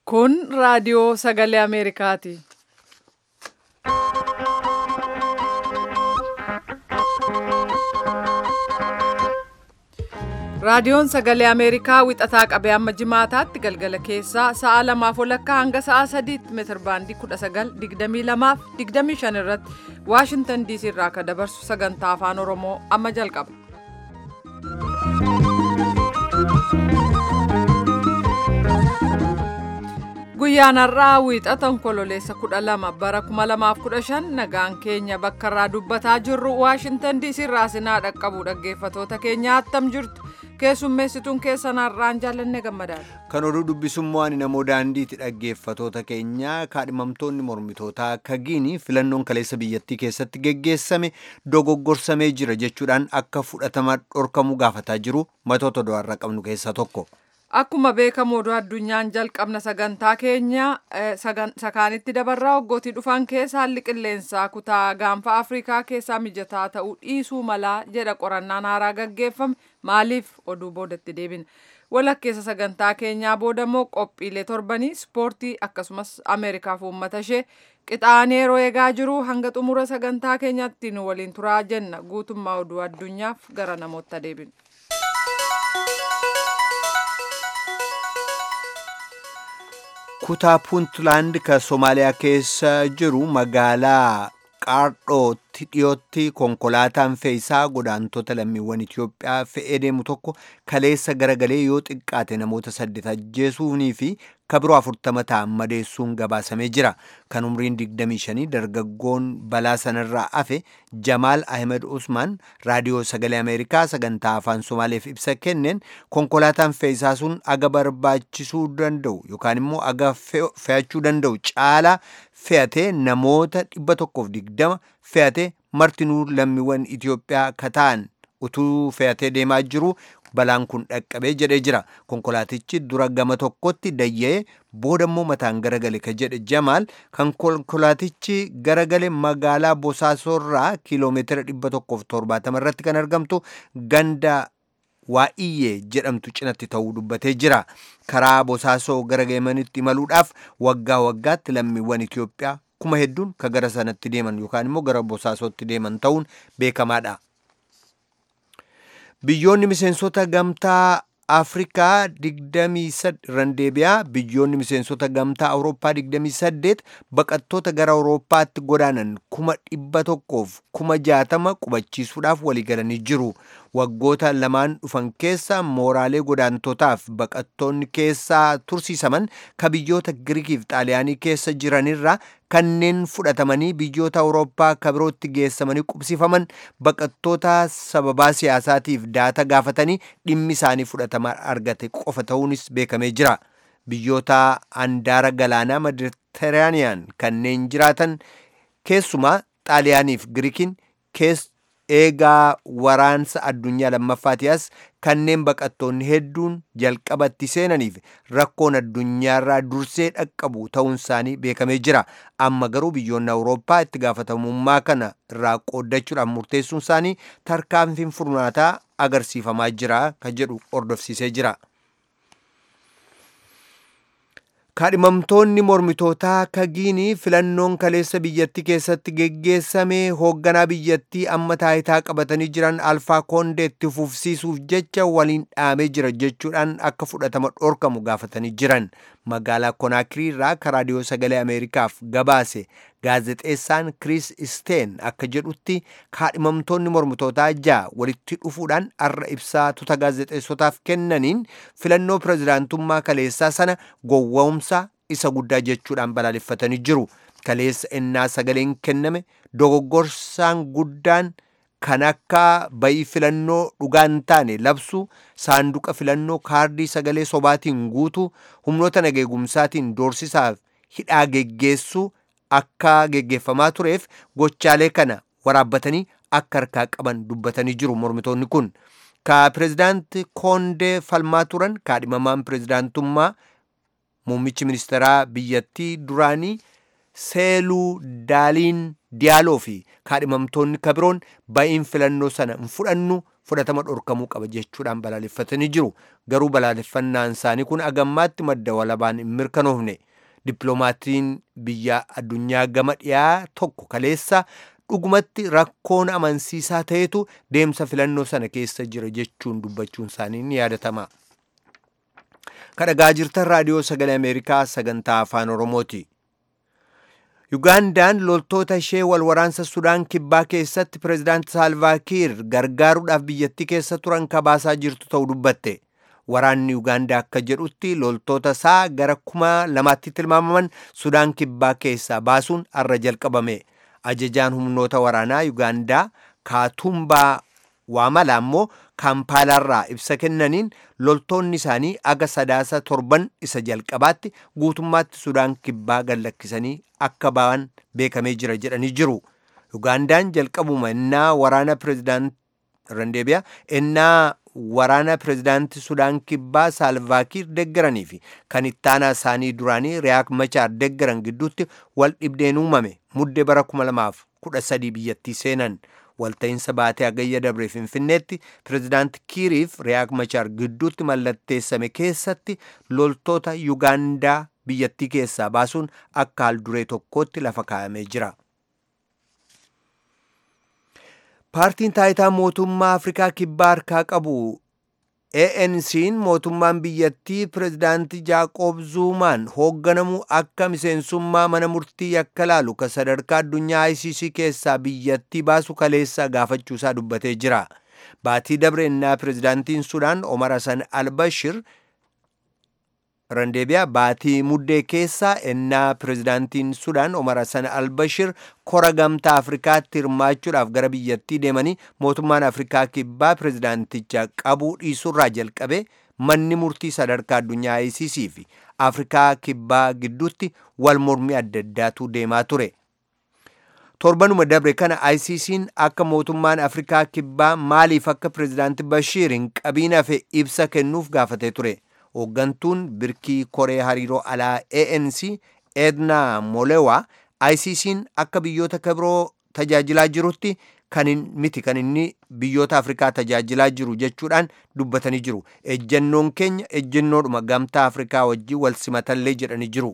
Kun raadiyoo sagalee Ameerikaati. Raadiyoon sagalee Ameerikaa wixataa qabee amma jimaataatti galgala keessaa sa'a lamaaf walakkaa hanga sa'a sadiitti meetir baandii 1922 fi 25 irratti Waashintan diisii irraa kan dabarsu sagantaa afaan Oromoo amma jalqaba. Guyyaan har'aa wiixata onkololeessa 12 bara 2015 nagaan keenya bakka irraa dubbataa jirru Waashintan diisii irraa sinaa dhaqqabu dhaggeeffatoota keenya attam jirtu. keessummeessituun keessan har'aan jaallanne gammadaadha. Kan oduu dubbisummaa ani namoo daandiitti dhaggeeffatoota keenya kaadhimamtoonni mormitootaa akka giini filannoon kaleessa biyyattii keessatti geggeessame dogoggorsamee jira jechuudhaan akka fudhatama dhorkamu gaafataa jiru matoota du'arra qabnu keessaa tokko. Akkuma beekamu oduu addunyaan jalqabna sagantaa keenya sakaanitti dabarraa hoggootii dhufan keessa haalli qilleensaa kutaa gaanfa Afrikaa keessaa mijataa ta'uu dhiisuu malaa jedha qorannaan haaraa gaggeeffame maaliif oduu boodatti deebina. Walakkeessa sagantaa keenyaa boodammoo qophiilee torbanii ispoortii akkasumas Ameerikaaf uummata ishee qixaanee yeroo eegaa jiru hanga xumura sagantaa keenyaatti nu waliin turaa jenna guutummaa oduu addunyaaf gara namoota deebinu. kutaa puuntlaand kan soomaaliyaa keessa jiru magaalaa qaardhootti dhiyootti konkolaataan fe'isaa godaantota lammiiwwan Itoophiyaa fe'ee deemu tokko kaleessa garagalee yoo xiqqaate namoota saddeet ajjeesuunii fi kabiroo afurtama ta'an madeessuun gabaasamee jira. Kan umriin 25 dargaggoon balaa sanarraa hafe Jamaal Ahmed Usmaan raadiyoo sagalee Ameerikaa sagantaa afaan Somaaleef ibsa kenneen konkolaataan fe'isaa sun aga barbaachisuu danda'u yookaan immoo aga fe'achuu danda'u caalaa fe'atee namoota 120 fe'atee martinuu lammiiwwan Itoophiyaa kataan utuu fe'atee deemaa jiru balaan kun dhaqqabee jedhee jira konkolaatichi dura gama tokkotti dayya'ee boodammoo mataan garagale ka jedhe jamaal kan konkolaatichi garagale magaalaa bosaasorraa kiiloomeetira 170 irratti kan argamtu ganda waa'iyyee jedhamtu cinatti ta'uu dubbatee jira karaa bosaasoo gara geemanitti imaluudhaaf waggaa waggaatti lammiiwwan Itoophiyaa kuma hedduun ka gara sanatti deeman yookaan immoo gara bosaasootti deeman ta'uun beekamaadha. Biyyoonni miseensota gamtaa Afrikaa 23 randeebiyaa biyyoonni miseensota gamtaa Awurooppaa 28 baqattoota gara Awurooppaatti godaanan kuma dhibba tokkoof kuma jaatama qubachiisuudhaaf waliigalanii jiru. Waggoota lamaan dhufan keessa mooraalee godaantotaaf baqattoonni keessaa tursiisaman ka biyyoota Giriikiif Xaaliyaanii keessa jiranirraa kanneen fudhatamanii biyyoota Awurooppaa ka birootti geessamanii qubsifaman baqattoota sababaa siyaasaatiif daata gaafatanii dhimmi isaanii fudhatama argate qofa ta'uunis beekamee jira. Biyyoota handaara galaanaa Mediteraaniyaan kanneen jiraatan keessumaa Xaaliyaaniif Giriikiin keessa eegaa waraansa addunyaa lammaffaatiyaas kanneen baqattoonni hedduun jalqabatti seenaniif rakkoon addunyaarraa dursee dhaqqabu ta'uun isaanii beekamee jira amma garuu biyyoonni awurooppaa itti gaafatamummaa kana irraa qooddachuudhaan murteessuun isaanii tarkaanfiin furmaataa agarsiifamaa jira kan jedhu hordofsiisee jira. kaadhimamtoonni mormitootaa kagiinii filannoon kaleessa biyyattii keessatti geggeessame hoogganaa biyyattii amma taayitaa qabatanii jiran alfaa koondeetti fufsiisuuf jecha waliin dhaamee jira jechuudhaan akka fudhatama dhorkamu gaafatanii jiran magaalaa konaakirii irraa raadiyoo sagalee ameerikaaf gabaase gaazexeessaan kiriis isteen akka jedhutti kaadhimamtoonni mormitootaa ja'a walitti dhufuudhaan arra ibsaa tuta gaazexeessotaaf kennaniin filannoo pirezidaantummaa kaleessaa sana gowwoomsa isa guddaa jechuudhaan balaaleffatanii jiru kaleessa ennaa sagaleen kenname dogoggorsaan guddaan kan akka bayii filannoo dhugaan taane labsu saanduqa filannoo kaardii sagalee sobaatiin guutu humnoota nageegumsaatiin doorsisaaf hidhaa geggeessuu akka geggeeffamaa tureef gochaalee kana waraabbatanii akka harkaa qaban dubbatanii jiru mormitoonni kun ka pirezidaanti koondee falmaa turan kaadhimamaan pirezidaantummaa muummichi ministeeraa biyyattii duraanii seeluu daaliin diyaaloo fi kaadhimamtoonni kabiroon ba'iin filannoo sana hin fudhannu fudhatama dhorkamuu qaba jechuudhaan balaaleffatanii jiru garuu balaaleffannaan isaanii kun agammaatti madda walabaan hin mirkanoofne dippiloomatiin biyya addunyaa gama dhiyaa tokko kaleessa dhugumatti rakkoon amansiisaa ta'etu deemsa filannoo sana keessa jira jechuun dubbachuun isaanii ni yaadatama. kadhagaa jirtan raadiyoo sagalee ameerikaa sagantaa afaan oromooti yugaandaan loltoota ishee wal waraansa sudaan kibbaa keessatti pireezidaanti saalvaakiir gargaaruudhaaf biyyattii keessa turan kabaasaa jirtu ta'uu dubbatte waraanni yugaandaa akka jedhutti loltoota isaa gara kuma lamaatti tilmaamaman sudaan kibbaa keessaa baasuun arra jalqabame ajajaan humnoota waraanaa yugaandaa kaatumbaa waamala ammoo kaampaalaarraa ibsa kennaniin loltoonni isaanii aga sadaasa torban isa jalqabaatti guutummaatti sudaan kibbaa gallakkisanii akka ba'an beekamee jira jedhanii jiru yugaandaan jalqabuma innaa waraana pireezidaant randeebiyaa innaa waraana pireezidaantii sudaan kibbaa saalvaakiir deggaranii fi kan ittaanaa isaanii duraanii riyaak machaar deggaran gidduutti wal dhibdeen uumame muddee bara 2013 biyyattii seenan walta'iinsa baatee hagayya dabree finfinneetti pireezidaanti kiiriif riyaak machaar gidduutti mallatteessame keessatti loltoota yugaandaa biyyattii keessaa baasuun akka haal duree tokkootti lafa kaa'amee jira. paartiin taayitaa mootummaa afrikaa kibbaa harkaa qabu ANC'n mootummaan biyyattii pireezidaantii Jaaqoob Zuumaan hoogganamu akka miseensummaa mana murtii yakka laalu ka sadarkaa addunyaa ICC keessaa biyyattii baasu kaleessa gaafachuusaa dubbatee jira. Baatii dabreennaa pireezidaantiin Sudaan Omar Hassan Albashir randeebiyaa baatii muddee keessaa ennaa pireezidaantiin sudaan omar hassan albashir kora gamtaa afrikaatti hirmaachuudhaaf gara biyyattii deemanii mootummaan afrikaa kibbaa pireezidaanticha qabuu dhiisurraa jalqabe manni murtii sadarkaa addunyaa ICC fi afrikaa kibbaa gidduutti wal mormii adda addaatu deemaa ture. torbanuma dabre kana ICC'n akka mootummaan afrikaa kibbaa maaliif akka pireezidaanti bashiir hin qabiin hafe ibsa kennuuf gaafatee ture. hooggantuun birkii koree hariiroo alaa ANC Edna Molewa ICC'n akka biyyoota kabiroo tajaajilaa jirutti kan miti kan inni biyyoota Afrikaa tajaajilaa jiru jechuudhaan dubbatanii jiru. Ejjennoon keenya ejjennoodhuma gamtaa Afrikaa wajjin wal simatallee jedhanii jiru.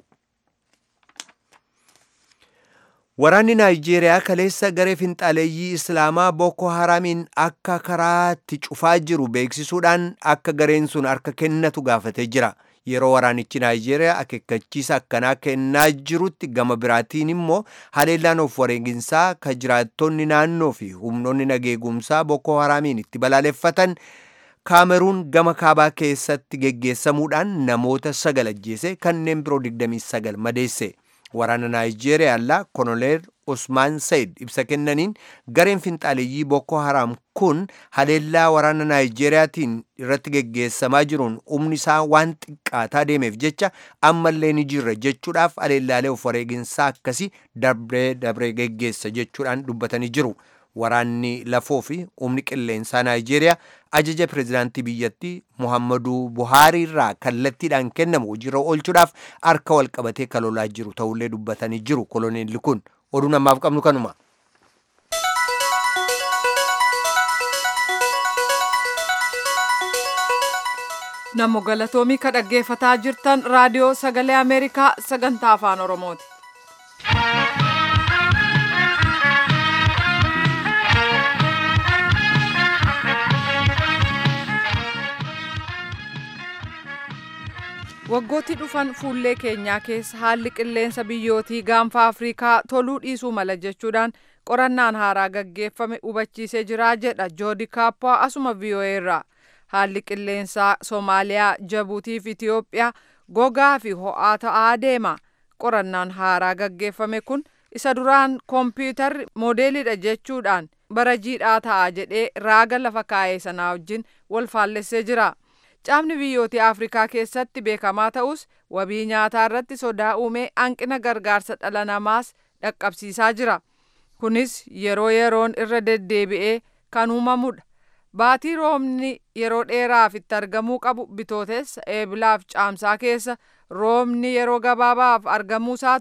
Waraanni Naayijeeriyaa kaleessa garee finxaaleeyyii Islaamaa Boko Haramiin akka karaatti cufaa jiru beeksisuudhaan akka gareen sun harka kennatu gaafatee jira. Yeroo waraanichi Naayijeeriyaa akeekkachiisa akkanaa kennaa jirutti gama biraatiin immoo haleellaan of wareeginsaa ka jiraattonni naannoo fi humnoonni nageegumsaa Boko Haramiin itti balaaleffatan Kaameruun gama kaabaa keessatti geggeessamuudhaan namoota sagal ajjeese kanneen biroo 29 madeesse. waraana naayijeeriyaa allaa konoleer usmaan sayid ibsa kennaniin gareen finxaaleeyyii boko haraam kun haleellaa waraana naayijeeriyaatiin irratti geggeessamaa jiruun humni isaa waan xiqqaataa deemeef jecha ammallee ni jirra jechuudhaaf haleellaalee of wareeginsaa akkasii dabree dabree geggeessa jechuudhaan dubbatanii jiru. waraanni lafoo fi humni qilleensaa naayijeeriyaa ajaja pireezidaantii biyyattii muhammadu buhaarii irraa kallattiidhaan kennamu hojiirra oolchuudhaaf harka wal qabatee kalolaa jiru ta'ullee dubbatanii jiru koloneelli kun oduu namaaf qabnu kanuma. Namo galatoomii ka dhaggeeffataa jirtan raadiyoo sagalee Ameerikaa sagantaa afaan Oromooti. Waggootti dhufan fuullee keenyaa keessa haalli qilleensa biyyootii gaanfa Afrikaa toluu dhiisuu mala jechuudhaan qorannaan haaraa gaggeeffame hubachiisee jira jedha Joodi Kaappaa asuma VOA irraa. Haalli qilleensaa Soomaaliyaa, Jabuutii fi Itiyoophiyaa gogaa fi ho'aa ta'aa deema. Qorannaan haaraa gaggeeffame kun isa duraan koompiyuutarri moodeelidha jechuudhaan bara jiidhaa ta'a jedhee raaga lafa kaa'ee sanaa wajjin wal faallessee jira. Caamni biyyoota Afrikaa keessatti beekamaa ta'us wabii nyaataa irratti sodaa uumee hanqina gargaarsa dhala namaas dhaqqabsiisaa jira. Kunis yeroo yeroon irra deddeebi'ee kan uumamudha. Baatii roobni yeroo dheeraaf itti argamuu qabu bitootessa eebilaaf caamsaa keessa roobni yeroo gabaabaaf argamuu isaatu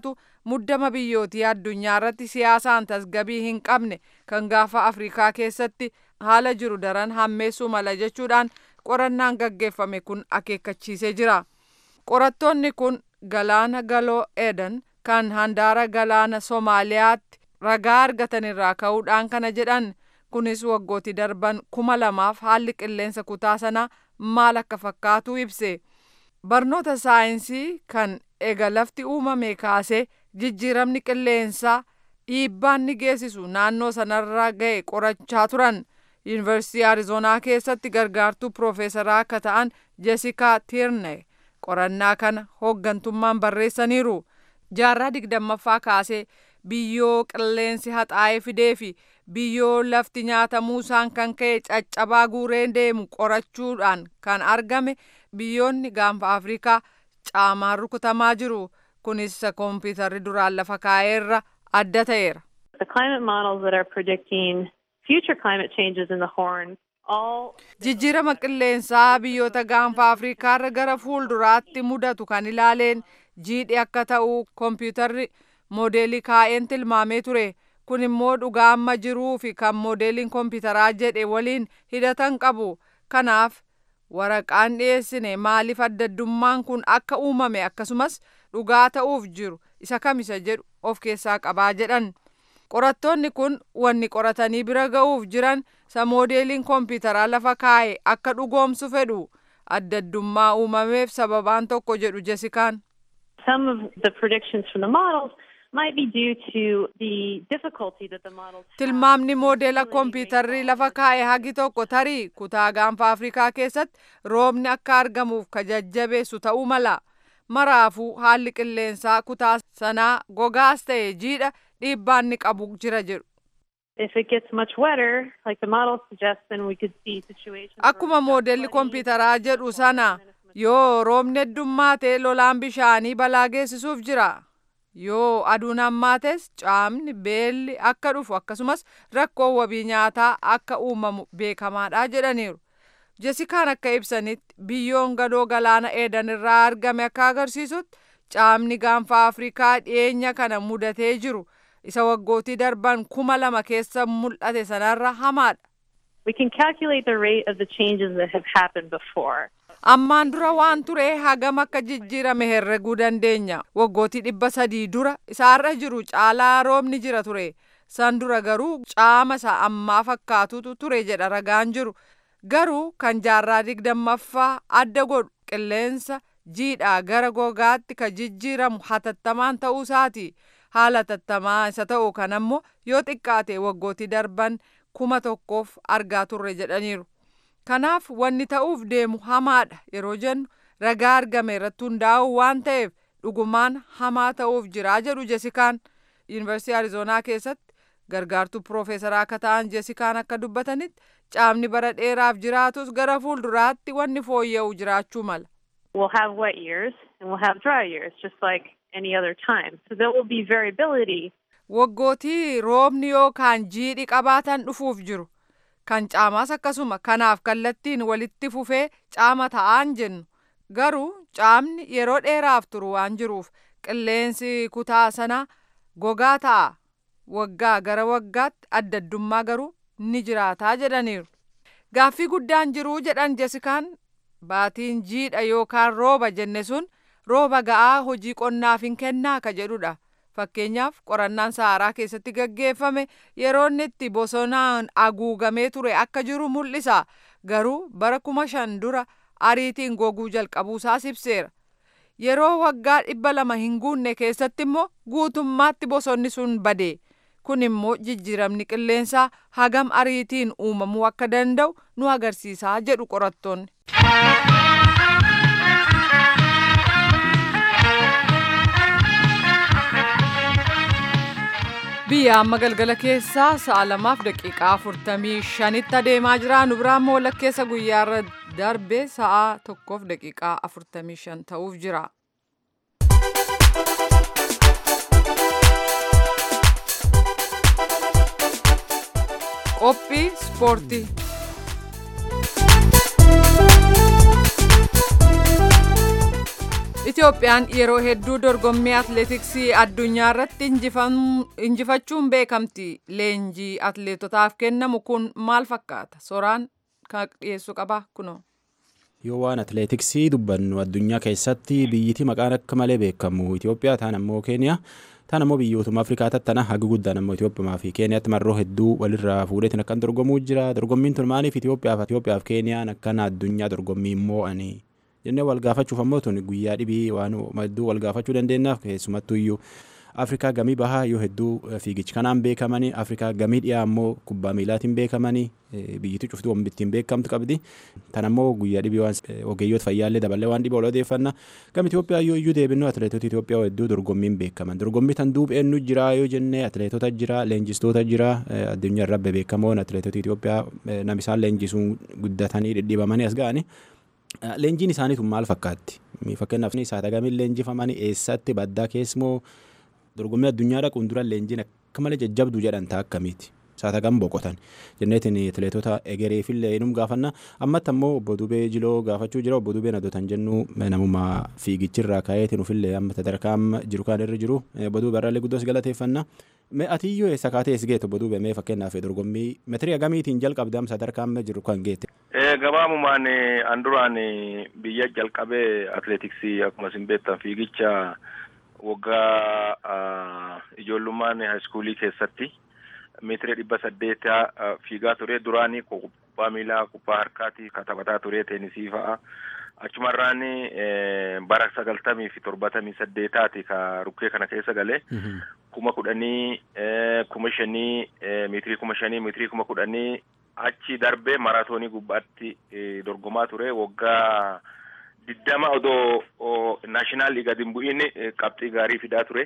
muddama biyyootii addunyaa irratti siyaasaan tasgabii hin qabne kan gaafa afrikaa keessatti haala jiru daran hammeessuu mala jechuudhaan qorannaan gaggeeffame kun akeekkachiisee jira qorattoonni kun galaana galoo edan kan handaara galaana soomaaliyaatti ragaa argatan irraa ka'uudhaan kana jedhan kunis waggootii darban kuma lamaaf haalli qilleensa kutaa sanaa maal akka fakkaatu ibse barnoota saayinsii kan ega lafti uumame kaasee jijjiiramni qilleensaa dhiibbaan ni geessisu naannoo sanarra ga'e qorachaa turan yuunivarsiitii arizoonaa keessatti gargaartuu piroofeesaraa akka ta'an jesikaa tiirne qorannaa kana hooggantummaan barreessaniiru jaarraa digdammaffaa kaasee biyyoo qilleensi haxaa'ee fidee fi biyyoo lafti nyaatamuusaan kan ka'e caccabaa guureen deemu qorachuudhaan kan argame biyyoonni gaanfa afrikaa caamaan rukutamaa jiru kunis kompiitarri duraan lafa kaa'eerra adda ta'eera. The climate models that are predicting future climate changes in the Horn all Jijjiirama qilleensaa biyyoota gaanfa Afrikaarra gara fuulduraatti mudatu kan ilaaleen jiidhi akka ta'u kompiitarri moodeelii kaa'een tilmaamee ture. Kun immoo dhugaa amma jiruu fi kan moodeeliin kompiitaraa jedhe waliin hidhatan qabu. Kanaaf waraqaan dhiyeessine maaliif addaddummaan kun akka uumame akkasumas dhugaa ta'uuf jiru isa kamisa jedhu of keessaa qabaa jedhan. Qorattoonni kun wanni qoratanii bira ga'uuf jiran isa moodeeliin kompiitaraa lafa kaa'e akka dhugoomsu fedhu addaddummaa uumameef sababaan tokko jedhu jesikaan. some of the predictions from the models might be due to the difficulty that the models have Tilmaamni in moodeela calculating kompiitarri rainfall. lafa kaa'e hagi tokko tarii kutaa gaanfa Afrikaa keessatti roobni akka argamuuf ka jajjabeessu ta'uu mala. Maraafuu haalli qilleensaa kutaa sanaa gogaas ta'e jiidha dhiibbaan ni qabu jira jedhu. If it gets much wetter, like the models suggest, then we could see situations. where Akkuma we've got moodelli flooding, kompiitaraa jedhu sana and if yoo roobni heddummaate lolaan bishaanii balaa geessisuuf jira. Yoo aduun hammaates caamni beelli akka dhufu akkasumas rakkoon wabii nyaataa akka uumamu beekamaadha jedhaniiru. Jesikaan akka ibsanitti biyyoon gadoo galaana eedan irraa argame akka agarsiisutti caamni gaanfa Afrikaa dhiyeenya kana mudatee jiru isa waggootii darban kuma lama keessa mul'ate sanarra hamaadha. We can calculate the rate of the changes that have happened before. Ammaan dura waan ture hagam akka jijjiirame herreguu dandeenya. Waggootii dhibba sadii dura isaarra jiru caalaa roobni jira ture. San dura garuu caama isa ammaa fakkaatutu ture jedha ragaan jiru. Garuu kan jaarraa digdammaffaa adda godhu qilleensa jiidhaa gara gogaatti ka jijjiiramu hatattamaan ta'uu isaati. Haala hatattamaa isa ta'u kan ammoo yoo xiqqaate waggootii darban kuma tokkoof argaa turre jedhaniiru. Kanaaf wanni ta'uuf deemu hamaadha yeroo jennu ragaa argame irratti hundaa'u waan ta'eef dhugumaan hamaa ta'uuf jiraa jedhu Jesikaan. Yuunivarsiitii Arizoonaa keessatti gargaartuu piroofeesaraa akka ta'an Jesikaan akka dubbatanitti caamni bara dheeraaf jiraatus gara fuulduraatti wanni fooyya'u jiraachuu mala. We'll have wet years and we'll have dry years, just like any other time. So there will be variability Waggootii roobni yookaan jiidhi qabaatan dhufuuf jiru. Kan caamaas akkasuma kanaaf kallattiin walitti fufee caama ta'aan jennu. Garuu caamni yeroo dheeraaf turu waan jiruuf qilleensi kutaa sanaa gogaa ta'a. Waggaa gara waggaatti addaddummaa garuu ni jiraataa jedhaniiru. Gaaffii guddaan jiruu jedhan Jesikaan baatiin jiidha yookaan rooba jenne sun rooba ga'aa hojii qonnaaf hin kennaa ka jedhudha. Fakkeenyaaf qorannaan Saaraa keessatti gaggeeffame yeroo inni itti bosonaan haguugamee ture akka jiru mul'isa. Garuu bara kuma shan dura ariitiin goguu jalqabuusaa ibseera. Yeroo waggaa dhibba lama hin guunne keessatti immoo guutummaatti bosonni sun bade. Kun immoo jijjiiramni qilleensaa hagam ariitiin uumamuu akka danda'u nu agarsiisaa jedhu qorattoonni. biyya amma galgala keessaa sa'a lamaaf daqiiqaa afurtamii shanitti adeemaa jira nu biraan walakkeessa guyyaarra darbe sa'a tokkoof daqiiqaa afurtamii shan ta'uuf jira. qophii ispoortii. Itoophiyaan yeroo hedduu dorgommii atleetiksii addunyaa irratti injifachuun beekamti. Leenjii atleetotaaf kennamu kun maal fakkaata? Soraan kan dhiyeessu qaba kunoo. Yoo waan atleetiksii dubbannu addunyaa keessatti biyyiti maqaan akka malee beekamu Itoophiyaa taan ammoo Keeniyaa taan ammoo biyyootuma Afrikaa tattana haga guddaan ammoo Itoophiyaa fi Keeniyaatti marroo hedduu walirraa fuudheetiin akkan dorgomuu jira. Dorgommiin tun maaliif Itoophiyaaf Itoophiyaaf Keeniyaan akkana addunyaa dorgommii immoo ani jennee wal gaafachuuf ammoo tun guyyaa dhibii waan hedduu wal gaafachuu dandeenyaaf keessumattuu iyyuu Afrikaa gamii bahaa yoo hedduu fiigichi kanaan beekamanii Afrikaa gamii dhiyaa ammoo kubbaa miilaatiin beekamanii biyyittii cuftuu waan ittiin beekamtu qabdi. Tan ammoo guyyaa dhibii waan ogeeyyoota fayyaallee daballee waan dhibee ol odeeffanna. Gama Itoophiyaa yoo iyyuu deebinu atileetota Itoophiyaa hedduu dorgommiin beekaman. Dorgommii tan duub eenyu jira yoo jenne atileetota jira, leenjistoota jira, addunyaa irra beekamoon atileetota Itoophiyaa nam isaan leenjisuun guddatanii dhidhiibamanii as ga'ani. Leenjiin isaanii tun maal fakkaatti? Fakkeenyaaf saatagamiin leenjifamanii eessatti baddaa keessmoo dorgommii addunyaa dhaquun dura leenjiin akka malee jajjabduu jedhan ta'a akkamiiti? Saatagam boqotan jenneetiin atileetota egereefillee inum gaafanna ammatti ammoo obbo Dubee Jiloo gaafachuu jira obbo Dubeen adotan jennu namuma fiigichirraa ka'eetiin ufillee amma sadarkaa amma jiru kan irra jiru obbo Dubee irraallee guddoos galateeffanna. Mee atiyyoo eessa kaatee eessa geette obbo Dubee mee fakkeenyaaf dorgommii meetirii agamiitiin jalqabde amma sadarkaa amma jiru kan geette. Gabaabumaan an duraan biyya jalqabee atileetiksii akkuma isin beektan fiigicha waggaa ijoollummaan haayiskuulii keessatti meetirii dhibba saddeetaa fiigaa ture duraanii kubbaa miilaa kubbaa harkaati ka taphataa ture teenisii fa'a achumarraan bara sagaltamii fi torbatamii saddeetaati ka rukkee kana keessa galee kuma kudhanii kuma shanii meetirii kuma shanii meetirii kuma kudhanii achi darbee maraatoonii gubbaatti dorgomaa ture waggaa diddama odoo naashinaal liiga hin bu'iin qabxii gaarii fidaa ture.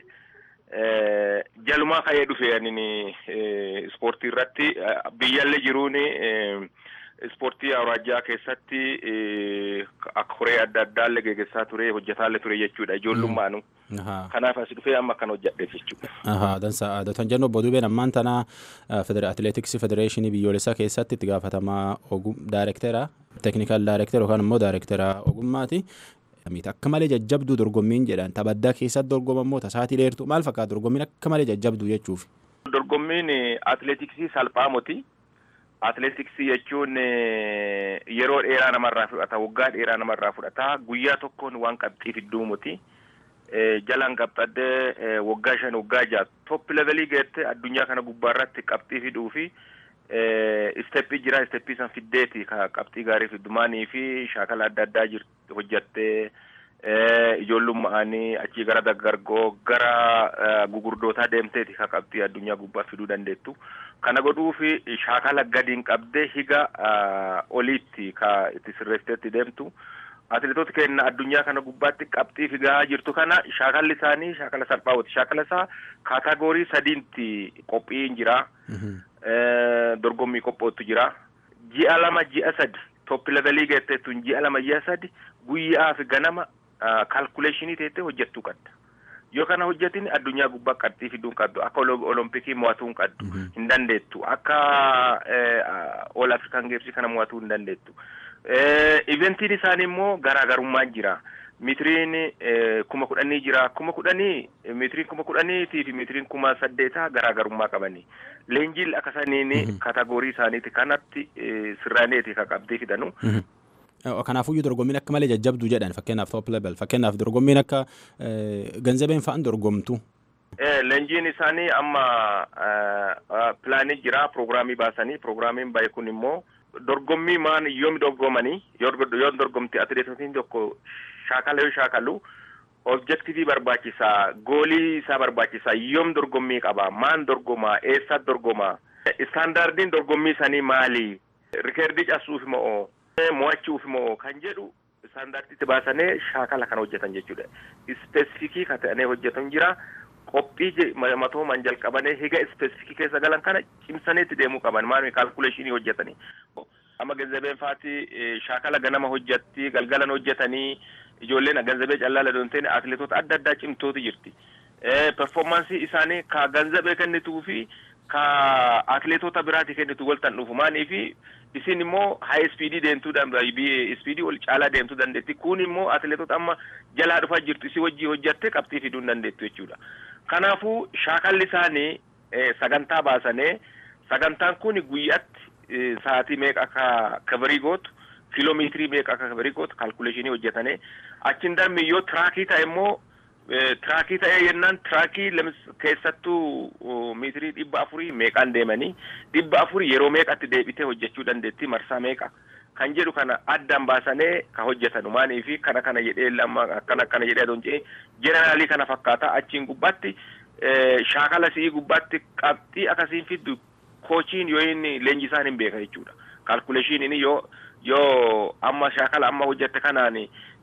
Jalumaa ka'ee dhufe anin ispoortii irratti biyyallee jiruun ispoortii awuraajjaa keessatti akka horee adda addaallee geggeessaa ture hojjetaallee ture jechuudha ijoollummaanu. Kanaaf as dhufee amma kan hojjedheef jechuudha. Dansa Dootan jennu obbo Dubeen ammaan tana atileetiksii federeeshinii biyyoolessaa keessatti itti gaafatamaa daayirektera teeknikaal daayirektera yookaan immoo daayirektera ogummaati. Akka malee jajjabduu dorgommiin jedhan taphattaa keessatti dorgomammoo tasaatii dheertu maal fakkaata dorgommiin akka malee jajjabduu jechuuf. Dorgommiin atileetiksii salphaa miti. Atileetiksii jechuun yeroo dheeraa namarraa fudhata waggaa dheeraa namarraa fudhata guyyaa tokkoon waan qabxii fidduu miti. jalaan qabxaddee waggaa shan waggaa ja'a top levelii geette addunyaa kana gubbaa irratti qabxii fiduu fi isteppii jira isteppii san fiddeeti ka qabxii gaarii fiddumaanii fi shaakala adda addaa hojjattee ijoollummaanii achii gara daggargoo gara gugurdootaa deemteeti ka qabxii addunyaa gubbaa fiduu dandeettu kana godhuu fi shaakala gadiin qabdee higa oliitti ka itti sirreessiteetti deemtu. atileetota keenya addunyaa kana gubbaatti qabxii figaa jirtu kana shaakalli isaanii shaakala salphaawwati shaakala isaa kaataagorii sadiitti qophiin jira dorgommii qophoottu jira ji'a lama ji'a sadi top levelii geetteettuun ji'a lama ji'a sadi guyyaa fi ganama kaalkuleeshinii teettee hojjettuu qabda yoo kana hojjetin addunyaa gubbaa qabxii fiduu hin qabdu akka olompikii mo'atuu hin qabdu hin dandeettu akka ol afrikaan geemsii kana mo'atuu hin dandeettu. Iventiin isaanii immoo garaagarummaan jira. Meetiriin kuma kudhanii jira. Kuma kudhanii meetiriin kuma kudhaniitii fi meetiriin kuma saddeetaa garaagarummaa qabani. Leenjiin akka saniin kaatagoorii isaaniiti kanatti sirraaneeti ka qabdee fidanu. Kanaafuyyuu dorgommiin akka malee jajjabduu jedhan fakkeenyaaf top level fakkeenyaaf dorgommiin akka ganzabeen fa'aan dorgomtu. Leenjiin isaanii amma pilaanii jira piroogiraamii baasanii piroogiraamiin bahe kun immoo. dorgommii maan yoom dorgomanii yoo dorgomte atileetotiin tokko shaakala yoo shaakalu objektiivii barbaachisaa goolii isaa barbaachisaa yoom dorgommii qaba maan dorgomaa eessa dorgomaa istaandaardiin dorgommii sanii maali rikeerdii cabsuuf moo mo'achuuf moo kan jedhu istaandaardiitti baasanii shaakala kana hojjetan jechuudha ispeesifikii kan ta'anii hojjetan jira qophii matoomaan jalqabanii higa ispeesifikii keessa galan kana cimsaniitti deemuu qaban maal kaalkuleeshinii hojjetanii amma ganzabeen faati shaakala ganama hojjetti galgalan hojjetanii ijoolleen ganzabee callaala doonteen atileetota adda addaa cimtootu jirti. performaansii isaanii ka ganzabee kennituu fi ka atleetota biraati kennitu waltan dhufu maaniifi isin immoo haa ispiidii deemtuu ispiidii ol caalaa deemtuu dandeetti kun immoo atleetota amma jalaa dhufaa jirtu isii wajjii hojjatte qabxii fiduu hin dandeettu jechuudha kanaafuu shaakalli isaanii sagantaa baasanii sagantaan kun guyyaatti sa'aatii meeqa akka kabarii gootu kiiloomeetirii meeqa akka kabarii gootu kaalkuleeshinii hojjetanii achiin darbii yoo tiraakii ta'e immoo tiraakii ta'ee yennaan tiraakii keessattuu meetirii dhibba afurii meeqaan deemanii dhibba afurii yeroo meeqatti deebitee hojjechuu dandeetti marsaa meeqa kan jedhu kana addaan baasanii ka hojjetanu maaniifi kana kana jedhee amma akkana akkana jedhee adoon jedhee jeneraalii kana fakkaata achiin gubbaatti shaakala si'ii gubbaatti qabxii akkasiin fiddu koochiin yoo inni leenjisaan hin beeka jechuudha kaalkuleeshiniin yoo yoo amma shaakala amma hojjette kanaan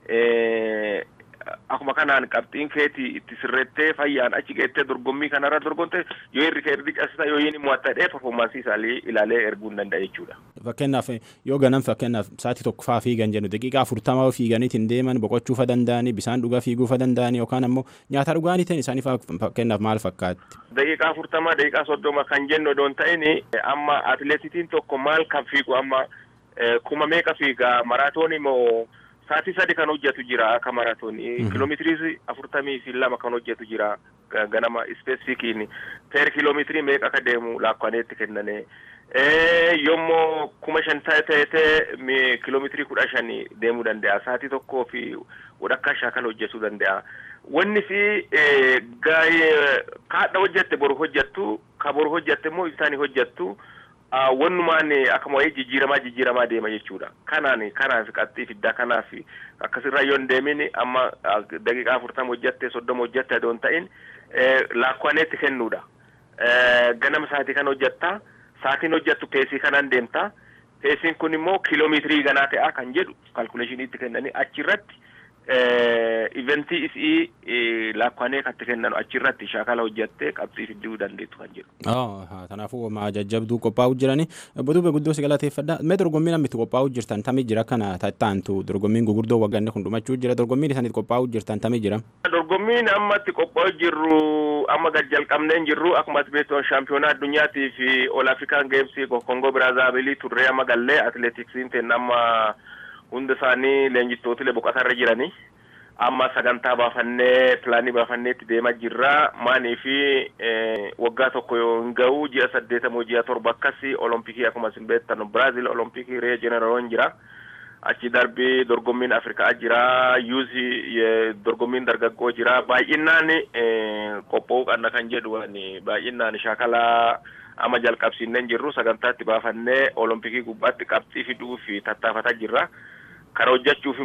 akkuma kanaan qabxiin keeti itti sirrettee fayyaan achi geettee dorgommii kanarra dorgomte yoo irri kee irri qabsita yoo inni mo'attadhee performaansii isaalii ilaalee erguu hin danda'a jechuudha. Fakkeenyaaf yoo ganam fakkeenyaaf sa'aatii tokko faa fiigan jennu daqiiqaa afurtamaa fiiganiitiin deeman boqochuu fa danda'anii bisaan dhugaa fiiguu fa danda'anii yookaan ammoo nyaata dhugaanii ta'in isaanii fakkeenyaaf maal fakkaatti. Daqiiqaa afurtamaa daqiiqaa soddoma kan jennu odoon ta'in amma atileetitiin tokko maal kan fiigu amma kuma meeqa fiiga maraatoonii moo sa'aatii sadi kan hojjetu jira akka maraatoonii kiiloomeetirii afurtamii fi lama kan hojjetu jira ganama ispeesifikiin per kiiloomeetirii meeqa akka deemu laakkaneetti kennane yommuu kuma shan ta'ee kiiloomeetirii kudha shanii deemuu danda'a sa'aatii tokkoo fi walakkaa shaakala hojjetuu danda'a. Wanni fi kaadha hojjette boru hojjettu ka boru hojjette immoo isaanii hojjettu. wannumaan akkuma wayii jijjiiramaa jijjiiramaa deema jechuudha kanaan kanaaf qabxii fiddaa kanaaf akkasirra yoo hin deemin amma daqiiqaa afurtama hojjatte soddoma hojjatte adoon ta'in laakkwaaneetti kennuudha ganama sa'aatii kan hojjatta sa'aatiin hojjattu peesii kanaan deemta peesiin kun immoo kiiloomeetirii ganaa ta'a kan jedhu kaalkuleeshiniitti kennanii achirratti iventii isii laakkaanee katti kennan achirratti shaakala hojjattee qabxii fidduu dandeettu kan jedhu. Kanaafuu ma jajjabduu qophaa'uu jirani. Boduube guddoo si galateeffadha. Mee dorgommii namni itti qophaa'uu jirtan tamii jira kana taantu dorgommiin gurguddoo wagganne kun dhumachuu jira dorgommiin isanitti qophaa'uu jirtan tamii jira. Dorgommiin amma itti qophaa'uu jirru amma gad jalqabneen jirru akkuma beektu shaampiyoonaa addunyaatii fi ol afrikaan geemsii kongoo biraazaabilii turree amma gallee atileetiksiin ta'e amma hunda isaanii leenjistootilee boqotarra jiranii amma sagantaa baafannee pilaanii baafannee itti deemaa jirra maanii fi waggaa tokko yoo hin ga'u ji'a saddeetamoo ji'a torba akkasii olompikii akkuma isin beektan biraazil olompikii ree jeneroon jira achi darbii dorgommiin afrikaa jira yuuzi dorgommiin dargaggoo jira baay'inaan qophaa'uu qabna kan jedhu baay'inaan shaakalaa amma jalqabsiinneen jirru sagantaa itti baafannee olompikii gubbaatti qabxii fiduu fi tattaafataa jirra. Kara hojjechuuf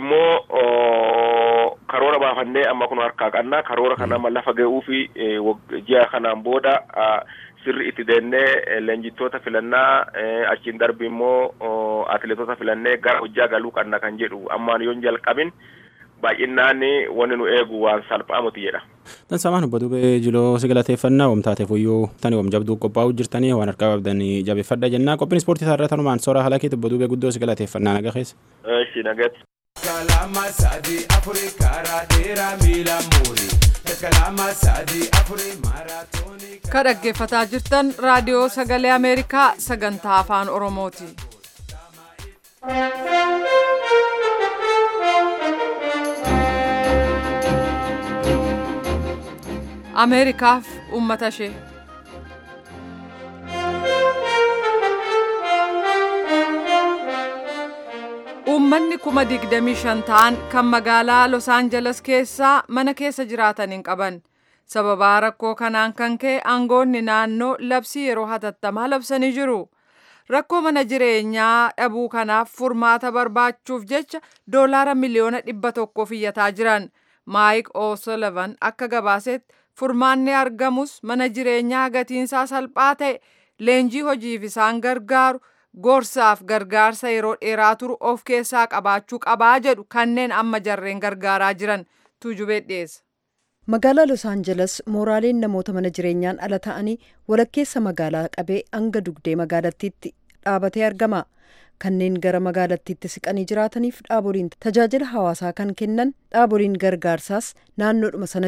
immoo karoora baafannee amma kun harkaa qabna karoora kana amma lafa ga'uu fi ji'a kanaan booda sirri itti deennee leenjittoota filannaa achiin darbi immoo atileetota filannee gara hojjaa galuu qabna kan jedhu ammaan yoon jalqabin baay'inaan wanni nu eegu waan salphaa miti jedha. Tan samaan obbo Dubee Jiloo si galateeffannaa oomtaate fuyyuu tani oom jabduu qophaa'uu jirtanii waan harkaa qabdanii jabeeffadha jennaa qophiin ispoortii isaarraa tanumaan soora halakeeti obbo Dubee guddoo si galateeffannaa naga keessa. Eeshi nagatti. Kalama sadii afurii karaa dheeraa miila muurii. Kalama sadii afurii maaraatoonii. Ka dhaggeeffataa jirtan raadiyoo sagalee Ameerikaa sagantaa afaan Oromooti. Ameerikaaf uummata ishee. Uummanni kuma digdamii shan ta'an kan magaalaa Los Angeles keessaa mana keessa jiraatan hin qaban. Sababaa rakkoo kanaan kan ka'e aangoonni naannoo labsii yeroo hatattamaa labsanii jiru. Rakkoo mana jireenyaa dhabuu kanaaf furmaata barbaachuuf jecha doolaara miliyoona dhibba tokkoof iyyataa jiran. Maayik O'Sullivan akka gabaasetti furmaanni argamus mana jireenyaa gatiinsaa salphaa ta'e leenjii hojiif isaan gargaaru gorsaaf gargaarsa yeroo dheeraa turu of keessaa qabaachuu qabaa jedhu kanneen amma jarreen gargaaraa jiran tuujubee dhiyeessa. Magaalaa Los Angeles mooraaleen namoota mana jireenyaan ala ta'anii walakkeessa magaalaa qabee hanga dugdee magaalattiitti dhaabatee argama. Kanneen gara magaalattiitti siqanii jiraataniif dhaaboliin tajaajila hawaasaa kan kennan dhaaboliin gargaarsaas naannoodhuma sana jiru.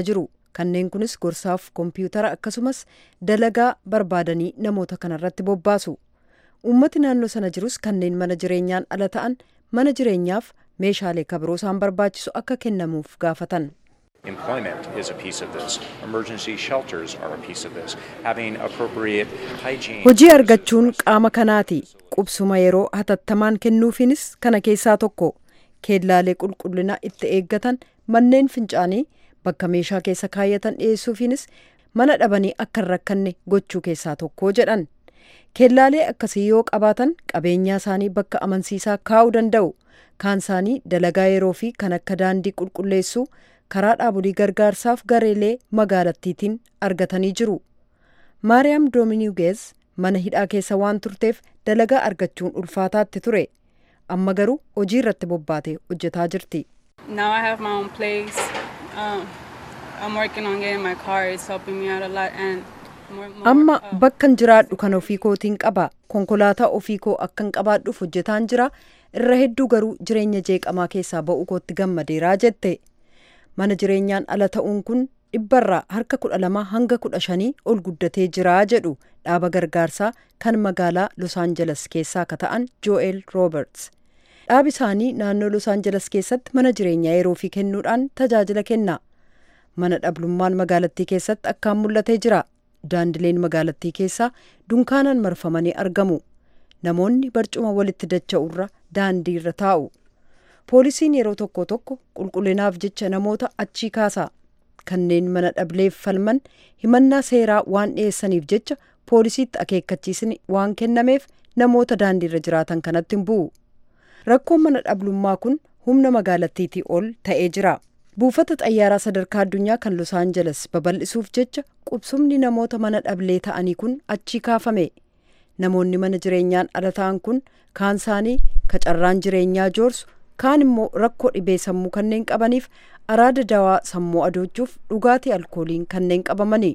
kanneen kunis gorsaaf koompiyuutara akkasumas dalagaa barbaadanii namoota kanarratti bobbaasu uummati naannoo sana jirus kanneen mana jireenyaan ala ta'an mana jireenyaaf meeshaalee kabiroo isaan barbaachisu akka kennamuuf gaafatan. Employment is a piece of this. Emergency shelters are a piece of this. Having appropriate hygiene. Hojii argachuun qaama kanaati. Qubsuma yeroo hatattamaan kennuufiinis kana keessaa tokko. Keellaalee qulqullina itti eeggatan manneen fincaanii bakka meeshaa keessa kaayyatan dhiyeessuufiinis mana dhabanii akka hin rakkanne gochuu keessaa tokko jedhan. Keellaalee akkasii yoo qabaatan qabeenyaa isaanii bakka amansiisaa kaa'uu danda'u. Kaan isaanii dalagaa yeroo fi kan akka daandii qulqulleessuu karaa dhaabolee gargaarsaaf gareelee magaalattiitiin argatanii jiru. Maariyaam Doominiguez mana hidhaa keessa waan turteef dalagaa argachuun ulfaataatti ture. Amma garuu hojii irratti bobbaatee hojjetaa jirti. Now I have my own place. Um, I'm working on getting my car. It's helping me out a lot and more, more, Amma uh, bakkan jiraadhu kan ofii kootiin qaba. Konkolaataa ofii koo akkan qabaadhuuf hojjetaan jira. Irra hedduu garuu jireenya jeeqamaa keessaa ba'uu kootti gammadeeraa jette. Mana jireenyaan ala ta'uun kun dhibbarraa harka kudha lama hanga kudha shanii ol guddatee jiraa jedhu dhaaba gargaarsaa kan magaalaa Los Angeles keessaa ka ta'an Joel Roberts. Dhaabi isaanii naannoo Los Angeles keessatti mana jireenyaa yeroo fi kennuudhaan tajaajila kenna. Mana dhablummaan magaalattii keessatti akkaan mul'atee jira. Daandileen magaalattii keessaa dunkaanaan marfamanii argamu. Namoonni barcuma walitti dacha'urra daandii irra taa'u. Poolisiin yeroo tokko tokko qulqullinaaf jecha namoota achii kaasa. Kanneen mana dhableef falman himannaa seeraa waan dhiyeessaniif jecha poolisiitti akeekkachiisni waan kennameef namoota daandiirra jiraatan kanatti hin bu'u. Rakkoon mana dhablummaa kun humna magaalattiitii ol ta'ee jira. Buufata xayyaaraa sadarkaa addunyaa kan Los Angeles babal'isuuf jecha qubsumni namoota mana dhablee ta'anii kun achii kaafame. Namoonni mana jireenyaan ala ta'an kun kaan isaanii kacarraan jireenyaa joorsu kaan immoo rakkoo dhibee sammuu kanneen qabaniif araada dawaa sammuu adoochuuf dhugaatii alkooliin kanneen qabamani.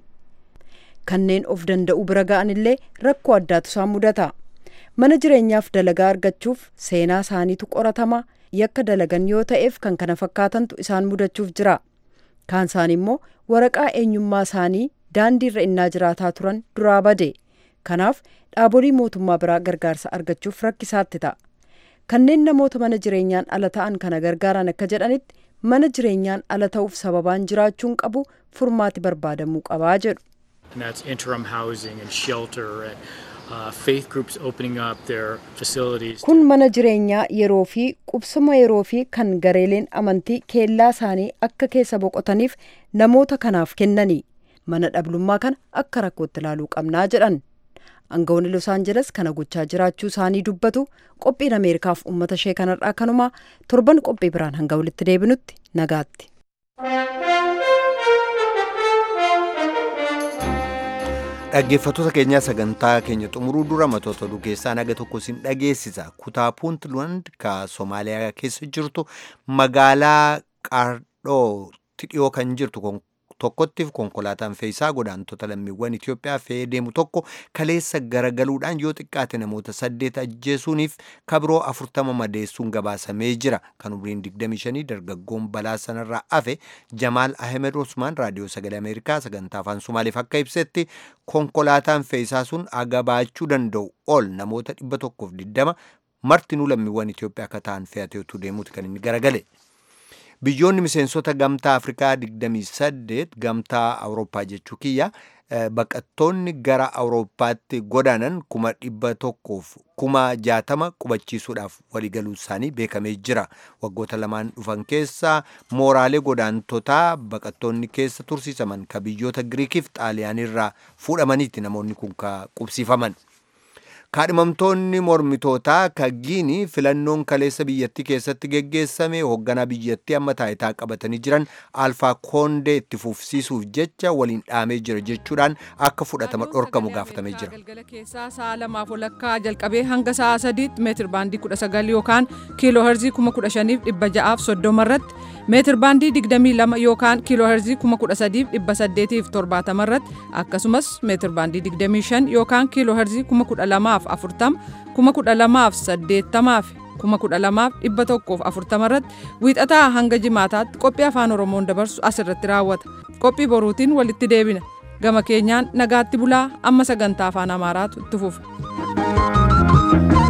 Kanneen of danda'uu bira ga'an illee rakkoo addaatu isaan mudata. Mana jireenyaaf dalagaa argachuuf seenaa isaaniitu qoratama yakka dalagan yoo ta'eef kan kana fakkaatantu isaan mudachuuf jira. Kaan isaanii immoo waraqaa eenyummaa isaanii daandiirra innaa jiraataa turan duraa bade. Kanaaf dhaabolee mootummaa biraa gargaarsa argachuuf rakkisaatti ta'a. Kanneen namoota mana jireenyaan ala ta'an kana gargaaran akka jedhanitti mana jireenyaan ala ta'uuf sababaan jiraachuun qabu furmaati barbaadamuu qabaa jedhu. and that's interim housing and shelter and uh, faith groups opening up their facilities. Kun mana jireenyaa yeroo fi qubsuma yeroo fi kan gareeleen amantii keellaa isaanii akka keessa boqotaniif namoota kanaaf kennani. Mana dhablummaa kana akka rakkootti ilaaluu qabnaa jedhan. Aangawoonni Los Angeles kana gochaa jiraachuu isaanii dubbatu qophiin Ameerikaaf uummata ishee kanarraa kanumaa torban qophii biraan hanga walitti deebinutti nagaatti. Dhaggeeffattoota keenyaa sagantaa keenya xumuruu dura matoota oduu keessaa naga tokko sin dhageessisa. Kutaa Puuntland ka Somaaliyaa keessa jirtu magaalaa Qaardhootti dhiyoo kan jirtu tokkottiif konkolaataan fe'isaa godaantota lammiiwwan Itoophiyaa fe'ee deemu tokko kaleessa garagaluudhaan yoo xiqqaate namoota saddeet ajjeesuuniif kabiroo afurtama madeessuun gabaasamee jira. Kan umriin 25 dargaggoon balaa sanarraa hafe Jamaal Ahmed Osmaan raadiyoo sagalee Ameerikaa sagantaa afaan Somaaliif akka ibsetti konkolaataan fe'isaa sun agabaachuu danda'u ol namoota 120 martinuu lammiiwwan Itoophiyaa akka ta'an fe'ateetu deemuuti kan inni garagale. Biyyoonni miseensota gamtaa Afrikaa 28 gamtaa Awurooppaa jechuu kiyya baqattoonni gara Awurooppaatti godaanan kuma dhibba tokkoof kuma jaatama qubachiisuudhaaf waliigaluu isaanii beekamee jira. Waggoota lamaan dhufan keessa mooraalee godaantotaa baqattoonni keessa tursiisaman ka biyyoota Giriikiif Xaaliyaanirraa fuudhamaniiti namoonni kun ka qubsiifaman. kaadhimamtoonni mormitootaa ka giinii filannoon kaleessa biyyattii keessatti geggeessame hoogganaa biyyattii amma taayitaa qabatanii jiran alfaa koondee itti fufsiisuuf jecha waliin dhaamee jira jechuudhaan akka fudhatama dhorkamu gaafatamee jira. galgala keessaa sa'a lamaaf walakkaa jalqabee hanga sa'a sadiitti meetir baandii kudha sagal yookaan kiiloo herzii kuma kudha shaniif dhibba ja'aaf soddoma irratti meetir baandii digdamii lama yookaan kiiloo herzii kuma kudha sadiif dhibba saddeetiif torbaatama irratti akkasumas meetir baandii digdamii shan yookaan kiiloo herzii kuma kudha lamaaf afurtama kuma kudha lamaaf saddeettamaaf kuma kudha lamaaf dhibba tokkoof afurtama irratti wiixataa hanga jimaataatti qophii afaan oromoon dabarsu asirratti raawwata qophii boruutiin walitti deebina gama keenyaan nagaatti bulaa amma sagantaa afaan amaaraatu itti fufa.